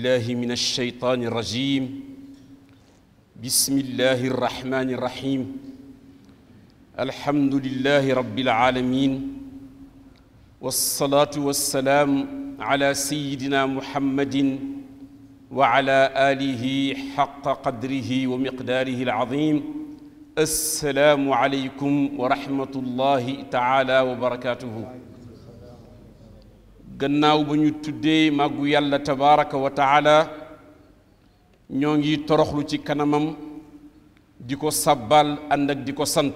بالله من الشيطان الرجيم بسم الله الرحمن الرحيم الحمد لله رب العالمين والصلاة والسلام على سيدنا محمد وعلى آله حق قدره ومقداره العظيم السلام عليكم ورحمة الله تعالى وبركاته gannaaw ba ñu tuddee màggu yàlla tabaraka wa taala ñoo ngi toroxlu ci kanamam di ko sabbal ànd ak di ko sant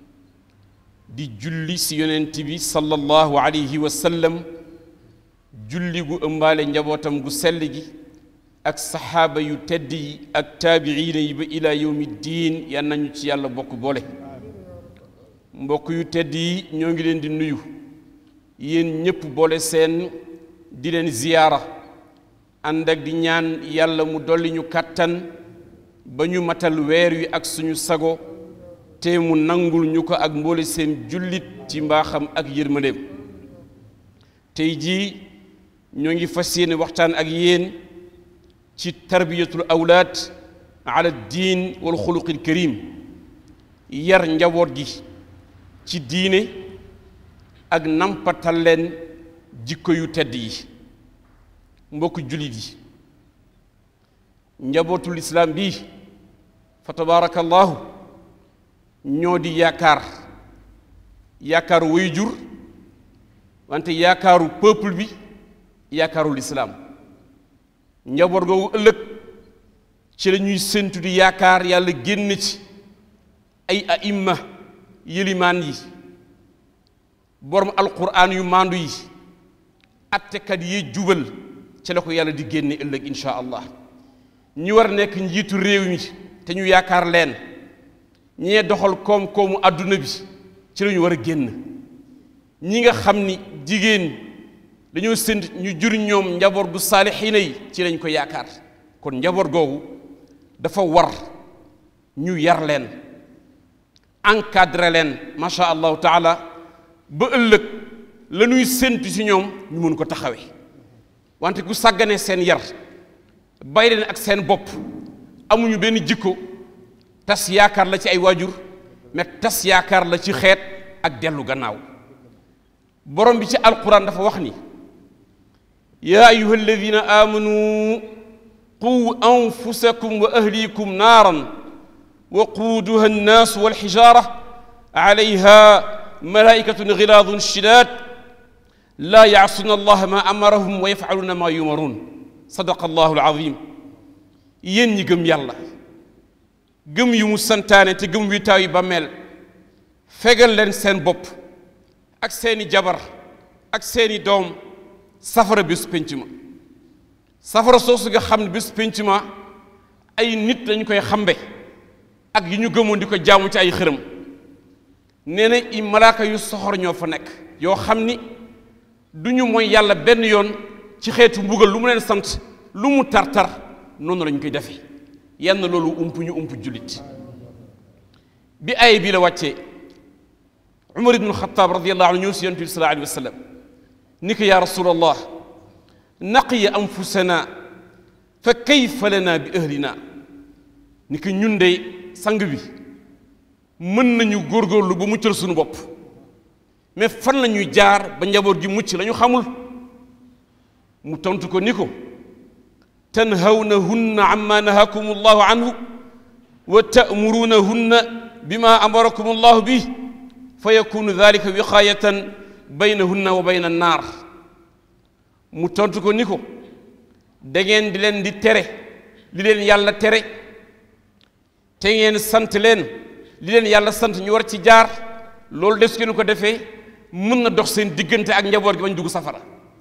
di julli si yonent bi sallallahu alayhi wa sallam julli gu ëmbaale njabootam gu sell gi ak saxaaba yu tedd yi ak taabiina yi ba ila yawmi diin yan nañu ci yàlla bokk boole mbokk yu tedd yi ñoo ngi leen di nuyu yéen ñëpp boole seen di leen ziyaara ànd ak di ñaan yàlla mu dolli ñu kàttan ba ñu matal weer wi ak suñu sago te mu nangul ñu ko ak mboole seen jullit ci mbaaxam ak yërmandeem tey jii ñoo ngi fas yéene waxtaan ak yéen ci tarbiyatul awlaad ala diin wal xuluqil karim yar njaboot gi ci diine ak nampatal leen jikko yu tedd yi mbokk jullit yi njabootul islaam bi fa tabaarakallahu ñoo di yaakaar yaakaaru way jur wante yaakaaru peuple bi yaakaarul islaam njaboot googu ëllëg ci la ñuy séntu di yaakaar yàlla génn ci ay aimma yëlimaan yi borom alquran yu maandu yi attekat yi jubal ci la ko yàlla di génne ëllëg insha allah ñi war nekk njiitu réew mi te ñu yaakaar leen ñee doxal koom-koomu àdduna bi ci la ñu war a génn ñi nga xam ni jigéen dañoo sént ñu jur ñoom njaboot gu saalixiina yi ci lañ ko yaakaar kon njaboot googu dafa war ñu yar leen encadré leen macha allahu taala ba ëllëg la ñuy séntu ci ñoom ñu mën ko taxawee wante ku sàggane seen yar bay leen ak seen bopp amuñu benn jikko tas yaakaar la ci ay waajur mais tas yaakaar la ci xeet ak dellu gannaaw borom bi ci alquran dafa wax ni yaa ayuha alladina amanu qu anfusakum wa ahlikum naaran waquuduha annaasu walxijaara alayha malaikatun gilaadun shidaad laa yaasuna allaha ma amarahum wa yafaluuna ma yumaruun sadaqa allahu alazim yéen ñi gëm yàlla gëm yu mu santaane te gëm wi taaw yi ba mel fegal leen seen bopp ak seeni jabar ak seeni doom safara bés pénc ma safara soosu nga xam ne bés pénc ma ay nit lañu koy xambe ak yi ñu gëmoon di ko jaamu ci ay xërëm nee na i malaaka yu soxor ñoo fa nekk yoo xam ni du ñu mooy yàlla benn yoon ci xeetu mbugal lu mu leen sant lu mu tar-tar noonu lañu koy defee yenn loolu ump ñu ump jullit bi ay bii la wàccee umar ibnu xataab radiallahu anhu ñëw si yonent bi sallallahu alayhi wa sallam ni ko yaa rasulallah naqiya anfusana fa kayfa lana bi ahlina ni ko ñun de sang bi mën nañu góorgóorlu ba muccal suñu bopp mais fan la ñuy jaar ba njaboot gi mucc la ñu xamul mu tontu ko ni ko tanhawnahunna amma nahakum allahu anhu wa ta'murunahunna bima amarakum allahu bi fa yakunu dhalika wiqayatan baynahunna wa bayna annaar mu tontu ko ni ko da ngeen di leen di tere li leen yàlla tere te ngeen sant leen li leen yàlla sant ñu war ci jaar loolu des ngeen ko defee mën na dox seen diggante ak njaboot gi bañ dugg safara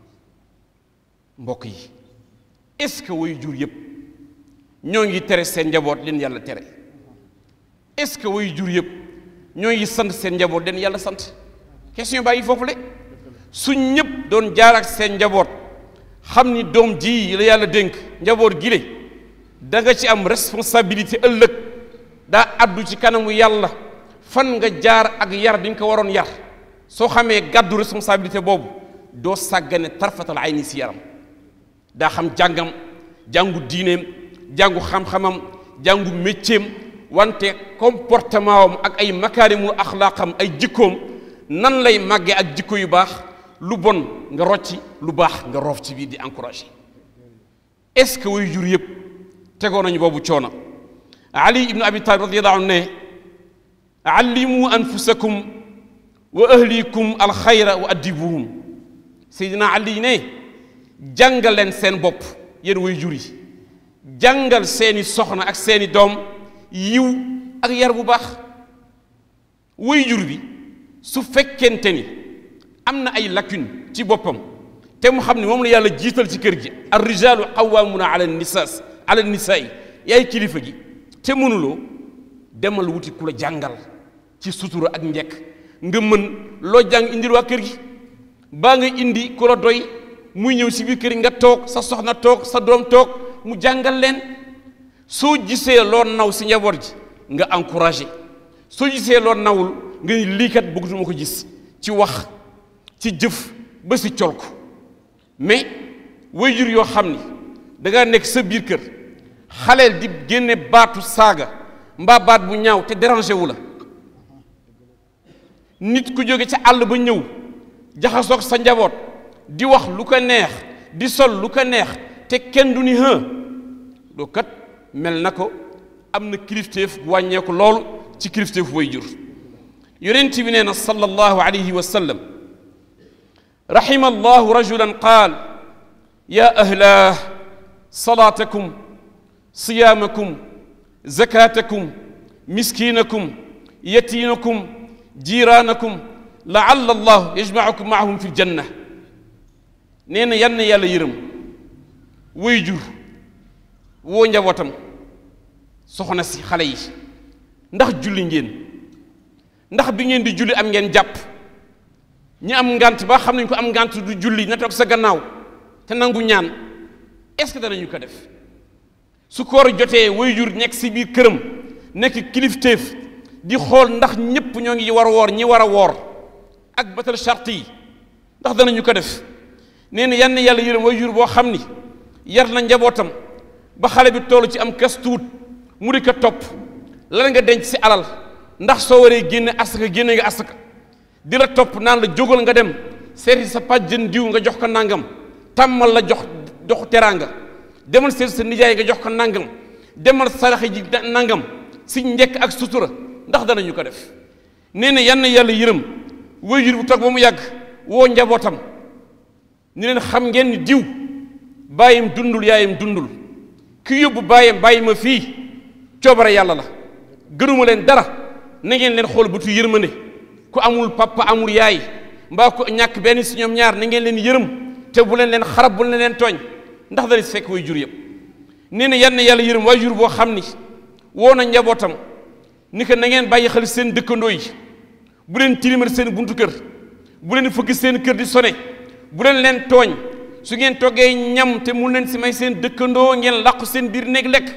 mbokk yi est-ce que way jur yëpp ñoo ngi tere seen njaboot leen yàlla tere est-ce que way jur yëpp ñoo ngi sant seen njaboot leen yàlla sant question bàyyi foofu le suñ ñëpp doon jaar ak seen njaboot xam ni doom ji la yàlla dénk njaboot gi le da nga ci am responsabilité ëllëg daa addu ci kanamu yàlla fan nga jaar ak yar bi nga ko waroon yar soo xamee gàddu responsabilité boobu doo sàggane tarfatal ay ni si yaram daa xam jàngam jàngu diineem jàngu xam-xamam jàngu mécceem wante comportement am ak ay makaarimul axlaaqam ay jikkoom nan lay màggee ak jikko yu baax lu bon nga rocci lu baax nga roof ci biir di encouragé est-ce que way jur yëpp tegoo nañu boobu coono ali ibnu abi talib radiallahu anhu ne allimu anfusakum wa ahlikum alxayra wa addibuhum seydina ali ne jàngal leen seen bopp yéen way jur yi jàngal seeni soxna ak seeni doom yiw ak yar bu baax way jur bi su fekkente ni am na ay lacune ci boppam te mu xam ne moom la yàlla jiital ci kër gi ar rijaalu qawwaamuna ala nisaas ala nisaa yi yaay kilifa gi te mënuloo demal wuti ku la jàngal ci sutura ak njekk nga mën loo jàng indil waa kër gi baa nga indi ku la doy muy ñëw si biir kër gi nga toog sa soxna toog sa doom toog mu jàngal leen soo gisee loo naw si njaboot ji nga encouragé soo gisee loo nawul nga ni lii kat bëggatuma ko gis ci wax ci jëf ba si col ko mais waajur yoo xam ni da nga nekk sa biir kër xaleel di génne baatu saaga mbaa baat bu ñaaw te dérangé wu la nit ku jóge ca àll ba ñëw jaxasoog sa njaboot di wax lu ko neex di sol lu ko neex te kenn du ni hë doo kat mel na ko am na kilifteef bu wàññeeku loolu ci kilifteef way jur yonent bi nee na sallallahu alayhi wa sallam rahima allahu rajulan qaal ya ahlah salaatakum siyaamakum zakatakum miskinakum yatiinakum jiiraanakum laalla allah yajmaakum maahum fi ljanna nee na yann yàlla yërëm way jur woo njabootam soxna si xale yi ndax julli ngeen ndax bi ngeen di julli am ngeen jàpp ñi am ngant ba xam nañ ko am ngant du julli na toog sa gannaaw te nangu ñaan est-ce que danañu ko def su koor jotee way jur nekk si biir këram nekk kilifteef di xool ndax ñépp ñoo ngi war a woor ñi war a woor ak batal charte yi ndax danañu ko def nee na yann yàlla yërëm way jur boo xam ni yar na njabootam ba xale bi toll ci am kas tuut mu di ko topp lan nga denc si alal ndax soo waree génne asaka génne nga asaka di la topp naan la jógal nga dem seeti sa pàjjën diw nga jox ko nangam tàmmal la jox doxu teraanga demal seeti sa nijaay nga jox ko nangam demal saraxe ji nangam si njekk ak sutura ndax danañu ko def nee na yann yàlla yërëm waajur bu toog ba mu yàgg woo njabootam ni leen xam ngeen ni diw bàyyim dundul yaayam dundul ki yóbbu bàyyam bàyyi ma fii coobare yàlla la gënuma leen dara na ngeen leen xool bëtu yërmande ku amul papa amul yaay mbaa ko ñàkk benn si ñoom ñaar na ngeen leen yërëm te bu leen leen xarab bu leen leen tooñ ndax dana si fekk way jur yëpp nee na yann yàlla yërëm waay jur boo xam ni woo na njabootam ni ko na ngeen bàyyi xel seen dëkkandoo yi bu leen tilimal seen buntu kër bu leen fëgg seen kër di sone bu leen leen tooñ su ngeen toggee ñam te mu leen si may seen dëkkandoo ngeen làqu seen biir néeg lekk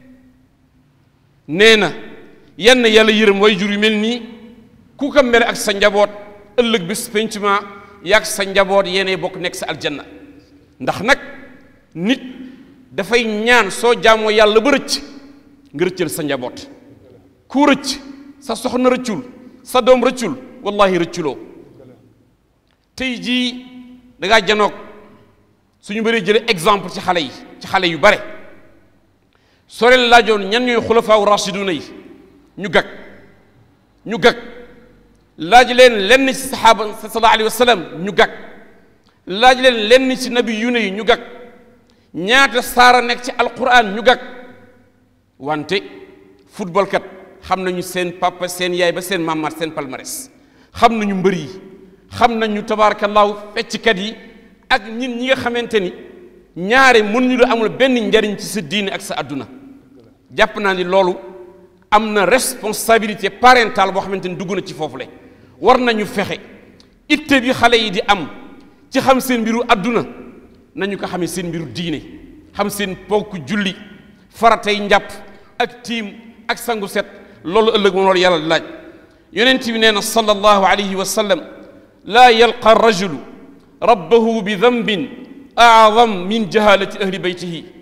nee na yenn yàlla yërëm way jur yu mel nii ku ko mel ak sa njaboot ëllëg bis pencement yaag sa njaboot yéenay bokk nekk sa aljanna ndax nag nit dafay ñaan soo jaamoo yàlla ba rëcc nga rëccal sa njaboot ku rëcc sa soxna rëccul sa doom rëccul wallahi rëcculoo tey jii da ngaa janoog suñu bëree jële exemple ci xale yi ci xale yu bare soo leen laajoon ñan ñooy xulafaaw rashiduna yi ñu gag ñu gag laaj leen lenn ci saxaaba sallallahu alayhi wa sallam ñu gag laaj leen lenn ci nabi yu ne yi ñu gag ñaata saara nekk ci alquran ñu gag wante football kat xam nañu seen papa seen yaay ba seen maamaat seen palmarès xam nañu mbër yi xam nañu tabaarakallaahu fecckat yi ak ñin ñi nga xamante ni ñaare mënuñu la amul benn njariñ ci sa diine ak sa àdduna jàpp naa ni loolu am na responsabilité parentale boo xamante ni dugg na ci foofu le war nañu fexe itte bi xale yi di am ci xam seen mbiru àdduna nañu ko xamee seen mbiru diine xam seen ponk julli faratay njàpp ak tiim ak sangu set loolu ëllëg moom loolu yàlla laaj yonent bi nee na sallallahu alayhi wa sallam laa yalqa rajulu rabbahu bi dambin aadam min jahalati ahli beytihi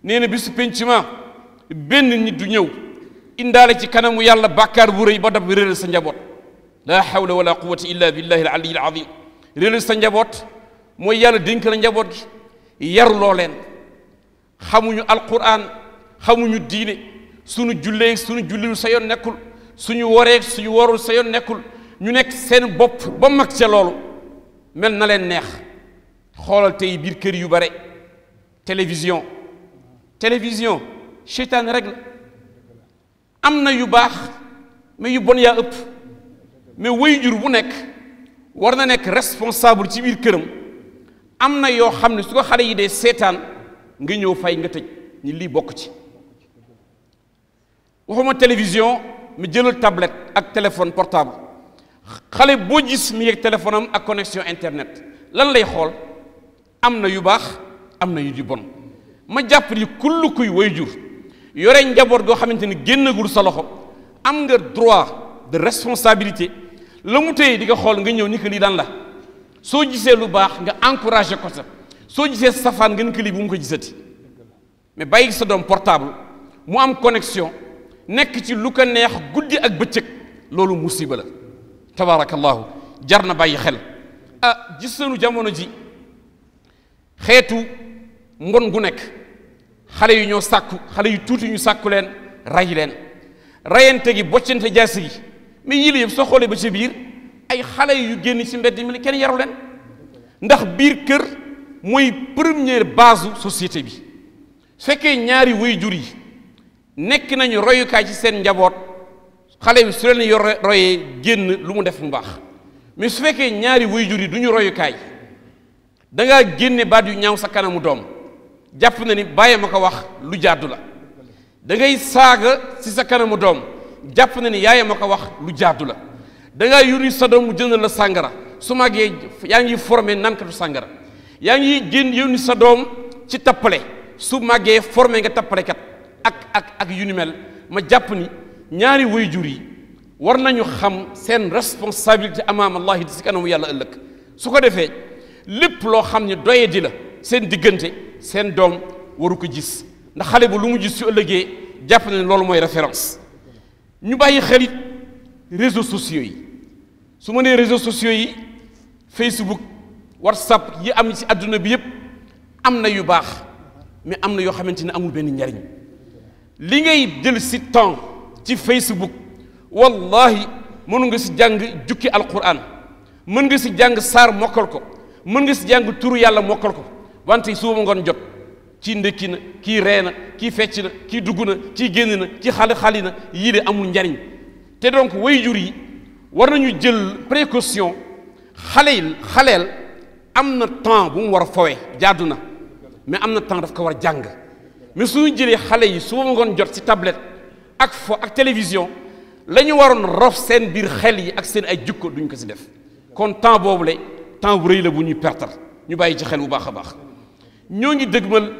nee na bisu penciment benn nit du ñëw indaale ci kanamu yàlla bàkkaar bu rëy ba dab réeral sa njaboot laa hawla wala quwata illa billahi al aliyi al azim réeral sa njaboot mooy yàlla dénk la njaboot gi yaruloo leen xamuñu alquran xamuñu diine suñu jullee suñu julliwul sa yoon nekkul suñu waree suñu warul sa yoon nekkul ñu nekk seen bopp ba mag ca loolu mel na leen neex xoolal tey biir kër yu bare télévision télévision seytaan rek la am na yu baax mais yu bon yaa ëpp mais waajur bu nekk war na nekk responsable ci biir këram am na yoo xam ne su ko xale yi dee seetaan nga ñëw fay nga tëj ñi lii bokk ci waxuma télévision mi jëlal tablette ak téléphone portable xale boo gis mi yegg téléphone am ak connexion internet lan lay xool am na yu baax am na yu di bon ma jàpp ni kull kuy waajur yore njaboot goo xamante ni génnagul sa loxo am nga droit de responsabilité la mu téye di nga xool nga ñëw ni que lii daan la soo gisee lu baax nga encouragé ko sa soo gisee safaan nga ni que lii bu mu ko gisati mais bàyyi sa doom portable mu am connexion nekk ci lu ko neex guddi ak bëccëg loolu musiba la tabaarakallahu jar na bàyyi xel ah gis nañu jamono ji xeetu ngon gu nekk xale yu ñoo sàkku xale yu tuuti ñu sàkku leen ray leen rayante gi boccante jaasi gi mais yii la yëpp soo xoolee ba ci biir ay xale yu génn ci mbedd mi kenn yaru leen ndax biir kër mooy première base société bi su fekkee ñaari waajur yi nekk nañu royukaay ci seen njaboot xale bi su leen yor royee génn lu mu def mu baax mais su fekkee ñaari waajur yi du ñu royukaay da ngaa génne baat yu ñaaw sa kanamu doom jàpp na ni bàyyi ma ko wax lu jàddu la da ngay saaga ci sa kanamu doom jàpp na ni yaay ma ko wax lu jàddu la da ngaa yónni sa doom mu jënd la sàngara su màggee yaa ngi formé nankatu sàngara yaa ngi génn yónni sa doom ci tappale su màggee formé nga tappalekat ak ak ak yu ni mel ma jàpp ni ñaari waajur yi war nañu xam seen responsabilité amaam allahi di si kanamu yàlla ëllëg su ko defee lépp loo xam ne doye di la seen diggante seen doom waru ko gis ndax xale bu lu mu gis su ëllëgee jàpp na ne loolu mooy référence ñu bàyyi xel it réseaux sociaux yi su ma nee réseaux sociaux yi Facebook WhatsApp yi am ci àdduna bi yépp am na yu baax mais am na yoo xamante ne amul benn njariñ li ngay jël si temps ci Facebook wallahi mënu nga si jàng jukki alquran mën nga si jàng saar mokkal ko mën nga si jàng turu yàlla mokkal ko wante suba ngoon jot kii ndëkki na kii ree na kii fecc na kii dugg na kii génn na kii xale xali na yii de amul njariñ te donc waajur yi war nañu jël précaution xale yi xaleel am na temps bu mu war a fowe jaadu na mais am na temps daf ko war a jàng mais suñu jëlee xale yi suba ngoon jot ci tablette ak fo ak télévision la ñu waroon rof seen biir xel yi ak seen ay jukko duñ ko ci def kon temps boobu le temps bu rëy la bu ñuy pertar ñu bàyyi ci xel bu baax a baax ñoo ngi dëgmal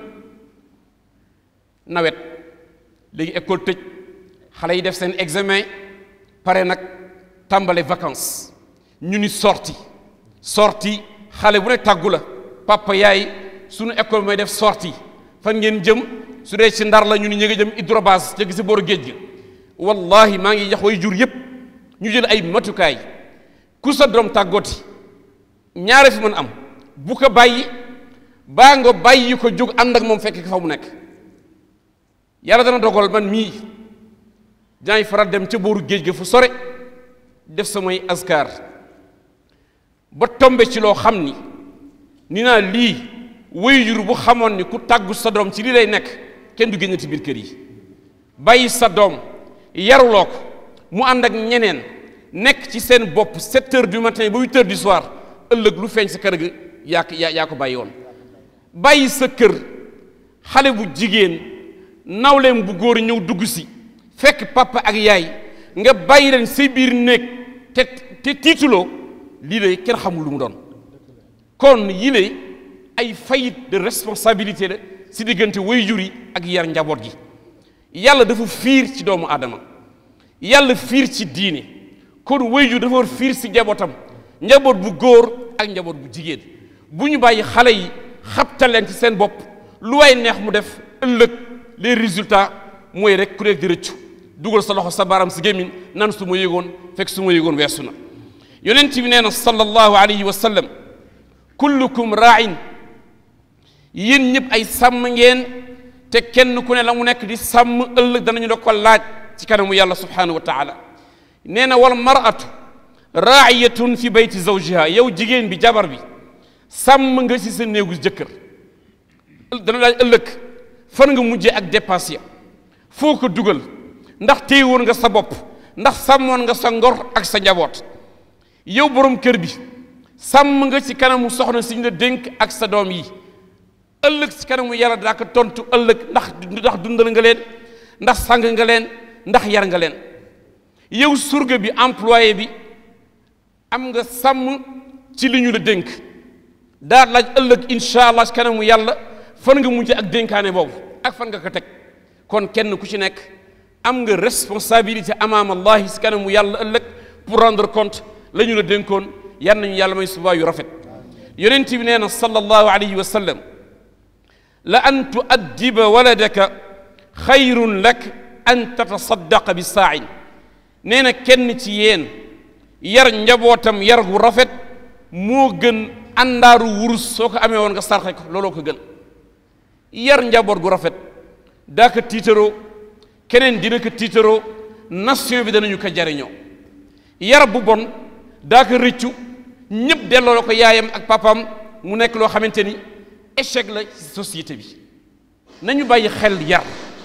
nawet léegi école tëj xale yi def seen examen pare nag tàmbale vacances ñu ni sorti sorti xale bu ne tàggu la papa yaay sunu école mooy def sorti fan ngeen jëm su dee ci ndar la ñu ni ñu ngi jëm hydrobase ca gisi booru géej gi wallahi maa ngi yax way jur yépp ñu jël ay matukaay ku sa doom tàggooti ñaare fi mën am bu ko bàyyi baa nga bàyyi ko jóg ànd ak moom fekk fa mu nekk yàlla dana dogal man mii dinaay faral dem ca booru géej ga fu sore def samay askar ba tombe ci loo xam ni ni naa lii waajur bu xamoon ni ku tàggu sa doom ci lii lay nekk kenn du génn ci biir kër yi bàyyi sa doom yaruloo ko mu ànd ak ñeneen nekk ci seen bopp 7 heures du matin ba 8 heures du soir ëllëg lu feeñ sa kër ga yaa yaa yaa ko bàyyi woon bàyyi sa kër xale bu jigéen nawleem bu góor ñëw dugg si fekk papa ak yaay nga bàyyi leen say biir néeg te te tiituloo lii lay kenn xamul lu mu doon kon yii lay ay faillite de responsabilité la si diggante waajur yi ak yar njaboot gi yàlla dafa fiir ci doomu aadama yàlla fiir ci diine kon waajur dafa war fiir si njabootam njaboot bu góor ak njaboot bu jigéen bu ñu bàyyi xale yi xabtal leen ci seen bopp lu way neex mu def ëllëg les résultats mooy rek ku nekk di rëccu dugal sa loxo sa baram si gémmiñ nan su ma yëgoon fekk su ma yëgoon weesu na yonent bi nee na sallallahu alayhi wa sallam kullukum raain yéen ñëpp ay sàmm ngeen te kenn ku ne la mu nekk di sàmm ëllëg danañu la ko laaj ci kanamu yàlla subhanahu wa taala nee na wal maratu raayatun fi bayti zawjiha yow jigéen bi jabar bi sàmm nga ci sa néegu jëkkër dana laaj ëllëg fan nga mujjee ak dépense ya foo ko dugal ndax téyewoon nga sa bopp ndax sàmmoon nga sa ngor ak sa njaboot yow borom kër bi sàmm nga ci kanamu soxna si ñu la dénk ak sa doom yi ëllëg ci kanamu yàlla daa ko tontu ëllëg ndax ndax dundal nga leen ndax sang nga leen ndax yar nga leen yow surga bi employé bi am nga sàmm ci li ñu la dénk daa laaj ëllëg incha allah ci kanamu yàlla fan nga mujj ak dénkaane boobu ak fan nga ko teg kon kenn ku ci nekk am nga responsabilité amaam allahi ci kanamu yàlla ëllëg pour rendre compte la ñu la dénkoon yan nañu yàlla may subaa yu rafet yonent bi nee na sallallahu alayhi wa sallam la an tuaddiba waladaka xayrun lak an tatasaddaqa bi saain nee na kenn ci yéen yar njabootam yar gu rafet moo gën àndaaru wurus soo ko amee woon nga sarxe ko looloo ko gën yar njaboot gu rafet daa ko tiitaroo keneen dina ko tiitaroo nation bi danañu ko jariñoo yar bu bon daa ko rëccu ñëpp delloo la ko yaayam ak papaam mu nekk loo xamante ni échec la ci société bi nañu bàyyi xel yar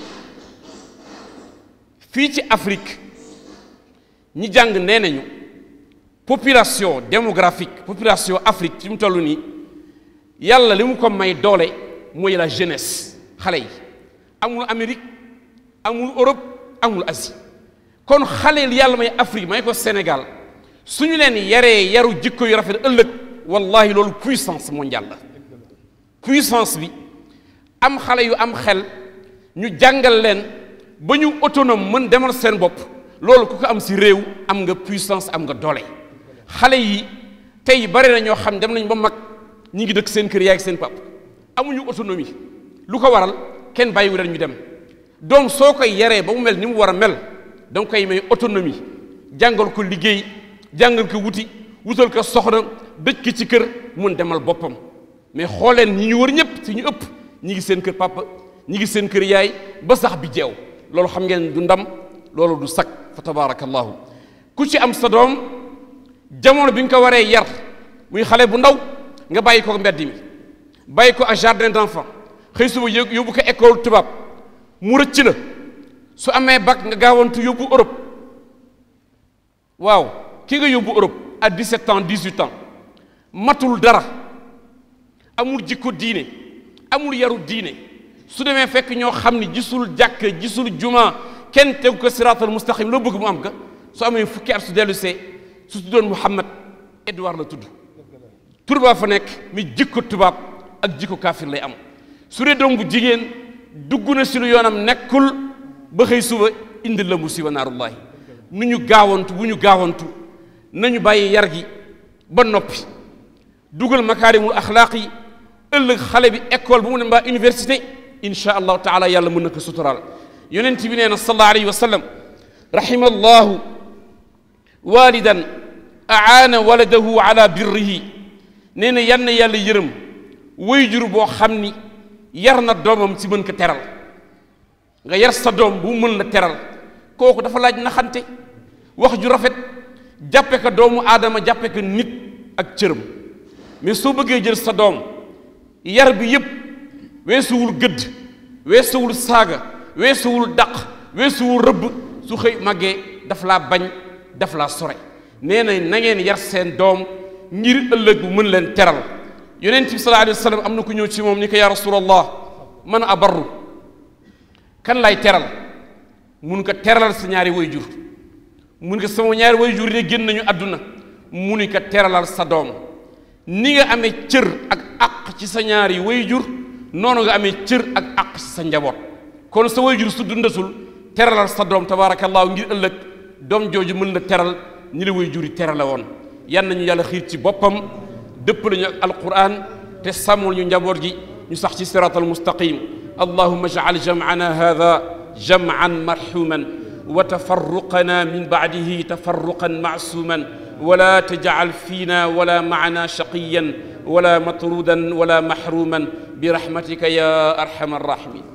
fii ci Afrique ñi jàng nee nañu population démographique population Afrique ci mu toll nii yàlla li mu ko may doole mooy la jeunesse xale yi amul Amérique amul Europe amul Asie kon xale li yàlla may Afrique may ko Sénégal su ñu leen yaree yaru jikko yu rafet ëllëg wallahi loolu puissance mondiale la puissance bi am xale yu am xel ñu jàngal leen ba ñu autonome mën demal seen bopp loolu ku ko am si réew am nga puissance am nga doole xale yi tey bari na ñoo xam dem nañ ba mag ñi ngi dëkk seen kër yaay ak seen pap amuñu autonomie lu ko waral kenn bàyyiwu leen ñu dem doom soo koy yaree ba mu mel ni mu war a mel da nga koy may autonomie jàngal ko liggéey jàngal ko wuti wutal ko soxna dëj ko ci kër mun demal boppam mais xooleen ñi ñu wër ñëpp si ñu ëpp ñi ngi seen kër papa ñi ngi seen kër yaay ba sax bi jeew loolu xam ngeen du ndam loolu du sakk fa tabarakallahu ku ci am sa doom jamono bi nga ko waree yar muy xale bu ndaw nga bàyyi ko mbedd mi bàyyi ko ak jardin d'enfant xëy suba yób yóbbu ko école tubaab mu rëcc la su amee bac nga gaawantu yóbbu Europe waaw ki nga yóbbu Europe à 17 ans 18 ans matul dara amul jikko diine amul yaru diine su demee fekk ñoo xam ni gisul jàkk gisul juma kenn tegu ko siraatal mustaqim loo bëgg mu am ka su amee fukki at su dellu see su tuddoon Muhammad Edouard la tudd tur baa fa nekk mi jikko tubaab ak jikko kaafir lay am su dee doom bu jigéen dugg na si lu yoonam nekkul ba xëy suba indi la musiba naarullahi nu ñu gaawantu bu ñu gaawantu nañu bàyyi yar gi ba noppi dugal makaarimul axlaaq yi ëllëg xale bi école bu mu ne mbaa université insha allahu taala yàlla mën na ko suturaal yonent bi nee na sallallahu alayhi wa sallam rahima allahu walidan aana waladahu ala birrihi nee na yan na yàlla yërëm wayjur boo xam ni yar na doomam ci mën ko teral nga yar sa doom bu mën la teral kooku dafa laaj naxante wax ju rafet jàppe ko doomu aadama jàppe ko nit ak cërëm mais soo bëggee jël sa doom yar bi yépp weesuwul gëdd weesuwul saaga weesuwul daq weesuwul rëbb su xëy màggee daf laa bañ daf laa sore nee na na ngeen yar seen doom ngir ëllëg bu mën leen teral yonent bi sallallahu alayhi wa sallam am na ku ñëw ci moom ni ko yaa rasulallah man abarru kan lay teral mun ko teralal sa ñaari way jur mun ko sama ñaari way jur de génn nañu àdduna mu ni ko teralal sa doom ni nga amee cër ak àq ci sa ñaari way jur noonu nga amee cër ak àq ci sa njaboot kon sa way jur su dundatul teralal sa doom tabaarakallaahu ngir ëllëg doom jooju mën la teral ñi la way jur yi terale woon yan nañu yàlla xiir ci boppam dëpp lañu ak alquran te sàmmul ñu njaboot gi ñu sax ci siraat almustaqim allahuma ijcal jamcana hada jamcan marxuman wa tafarruqana min bacdihi tafarruqan macsuman wala tajcal fiina wala macna shaqiyan wala matrudan wala maxruman برحمتك يا ارحم الراحمين